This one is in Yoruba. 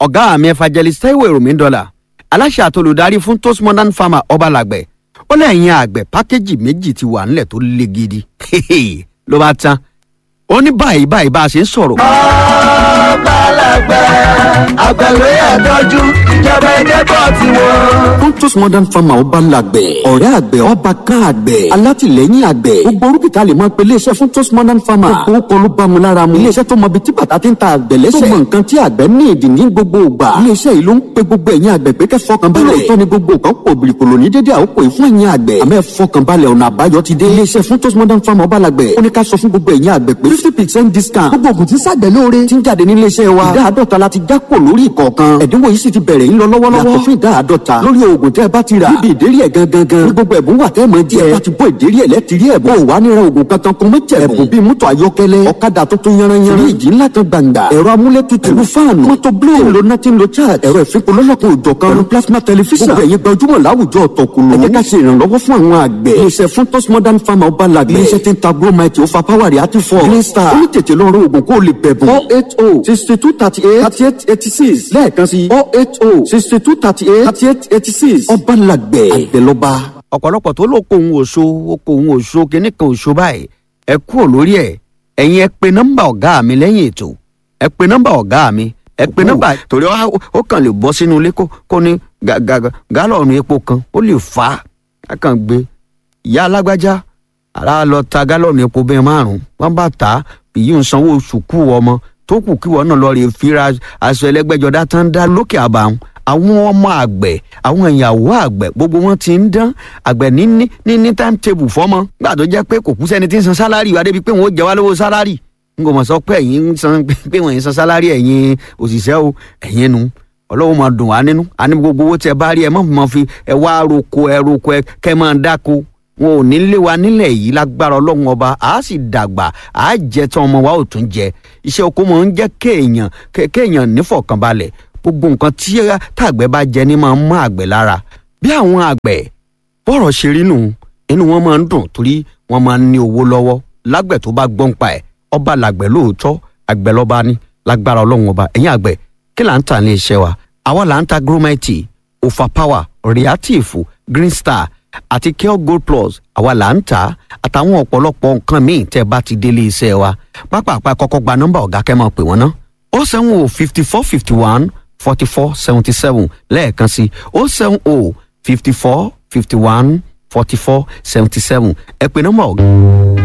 ọ̀gá mi evangelist taiwo èròmí dọ́là aláṣẹ àtolùdarí fún toast modern farmer ọbalàgbẹ̀ ó lẹ́yìn àgbẹ̀ pákéjì méjì ti wà nílẹ̀ tó le gidi ló bá tán ó ní báyìí báyìí bá a ṣe ń sọ̀rọ̀. ọbalàgbẹ̀ àgbẹ̀wé ẹ̀dọ́jú ìjọba ẹ̀jẹ̀ bọ̀ tiwọn. Pontus Modern Farmer ọba làgbẹ̀. ọ̀rẹ́ àgbẹ̀ ọba kan àgbẹ̀. alátìlẹ́yìn àgbẹ̀. gbogbo orúkìtà lè máa pe iléeṣẹ́ fún Pontus Modern Farmer. gbogbo kọ́ ló bá mu lára mu. iléeṣẹ́ tó mọ ibi tí bàtà ti ń ta àgbẹ̀ lẹ́sẹ̀. tó mọ nǹkan tí àgbẹ̀ ní ìdí ní gbogbo ìgbà. iléeṣẹ́ yìí ló ń pe gbogbo ẹ̀yin àgbẹ̀ pé kẹ́ fọkàn balẹ̀. lóòótọ́ ni gbogbo nǹkan pò bìrìkòlò ní dédé àkókò yìí fún ẹ̀yin àgbẹ̀. àmọ́ fọkàn balẹ̀ ọ̀nà àbáyọ ti dé. iléeṣẹ́ fún Pontus Modern Farmer ọba làgbẹ̀. ó ní ká sọ fún gbogbo ẹ̀yin àgbẹ̀ pé fifty percent discount. gbogbo ògùn tí sàgbẹ̀ lóore ti ń jáde ní iléeṣẹ́ wa. ìdá àádọ́ta la ti jápò lórí ìkọ̀ọ̀kan. ẹ̀dínwó yìí sì ti bẹ̀rẹ̀ ń lọ lọ́wọ́lọ́wọ́. yàtọ̀ fún ìdá àádọ́ta lórí oògùn tẹ́ ẹ bá ti rà. níbi ìdérí ẹ̀ gangan gan. ní gbogbo ẹ̀bùn wà tẹ́ ẹ mọ̀ jẹ́. ẹ bá ti bọ́ ìdérí ẹ̀ lẹ́tìrí ẹ̀bùn. ó wà nírà oògùn kankan kún mọ́ jẹ̀bùn. ẹ̀bùn bíi mọ́tò ayọ́kẹ́lẹ́ ọ̀kadà tuntun yanranyanran. fíríjì ńlá kan gbàǹgbà. ẹ̀rọ amúlétutù. ẹ̀rọ fáànù. mọ́tò blue. tí ń lo nothing lo charge. ẹ̀rọ ìfipò lọ́lọ́kan òjọ̀ kan. ẹ̀rọ plasma tẹlifíṣàn. gbogbo ẹ̀yin gbajúmọ̀ láwùjọ ọ̀tọ̀kùlù. ẹ jẹ́ ká ṣe ìrànlọ́wọ́ fún àwọn àgbẹ̀. iléeṣẹ́ fún tos modern farmer ọba làgbẹ̀. iléeṣẹ́ tí ń ta bromite ó fa power rẹ̀ àti fọ́. green star. ó ní tètè lọ rọ oògùn kó o lè bẹ̀bùn. four eight oh sixty two thirty eight thirty eight eighty six lẹ́ẹ̀kan sí four eight oh sixty two thirty eight thirty eight eighty six ọba làgbẹ̀ àgbẹ̀lọba. ọ̀pọ̀lọpọ̀ tó ló kó òun òṣó ó kó òun òṣó kínní kan òṣó báyìí ẹ kúrò lórí ẹ̀ ẹ̀yin ẹ pe nọ́mbà ọ̀gá mi lẹ́yìn ètò ẹ pe nọ́mbà ọ̀gá mi ẹ pe nọ́mbà torí ó ó kàn lè bọ́ sínú ilé kó kó ní ga- ga- gálọ̀nù epo kan ó lè fà á á kàn gbé ìyá alágbájá ara lọ ta gálọ̀nù epo bẹ́ẹ̀ márùn-ún wọ́n bá tà á èyí ń sanwó oṣù kú ọmọ tó kù kí wọn náà lọ rè fira aṣọ ẹlẹgbẹjọdá tán dá lókè àbàwọn àwọn ọmọ àgbẹ̀ àwọn ìyàwó àgbẹ̀ gbogbo wọn ti ń dán àgbẹ̀ ní ní ní ní time table fọ́mọ gbà tó jẹ́ pé kò kú sẹ́ni tí ń san sálárì wa débi pé wọ́n ó jẹ wá lówó sálárì n kò mọ̀ sọ pé ẹ̀yin ń san pé wọ́n ń san sálárì ẹ̀yin òṣìṣẹ́ o ẹ̀yin nu ọlọ́wọ́ máa dùn wá nínú àní gbogbo owó tí ẹ bá rí ẹ má máa fi ẹ wá roko ẹ roko ẹ kẹ́ máa dáko wọn ò ní lé wa nílẹ̀ yìí lágbára ọlọ́run ọba a sì dàgbà a jẹ tán ọmọ wa ò tún jẹ iṣẹ́ oko máa ń jẹ́ kéèyàn ké- kéèyàn nífọ̀kànbalẹ̀ gbogbo nǹkan tí tàgbẹ̀ bá jẹ ní máa ń mọ́ àgbẹ̀ lára bí àwọn àgbẹ̀ bọ́rọ̀ ṣe rí nù inú wọn máa ń dùn torí wọn máa ń ní owó lọ́wọ́ lágbẹ̀ tó bá gbọ́n pa ẹ̀ ọba làgbẹ̀ lóòótọ́ àgbẹ̀ lọ́ba ní lágbára ọlọ́run ọba ẹ̀yìn àgbẹ̀ kí là ń tà ní iṣẹ́ wa àwa là ń ta gromite ofa power reactive green star àti care gold plus àwa là ń tà á àtàwọn ọ̀pọ̀lọpọ̀ nǹkan míì tẹ́ ẹ bá ti délé iṣẹ́ wa pápápá kọ́kọ́ gba nọ́mbà ọ̀gá kẹ́ máa pè wọ́n ná ó sẹ́wọ̀n o fifty four fifty one forty four seventy seven lẹ́ẹ̀kan sí ó sẹ́wọ̀n o fifty four fifty one forty four seventy seven ẹ pè nọ́mbà ọ̀gá.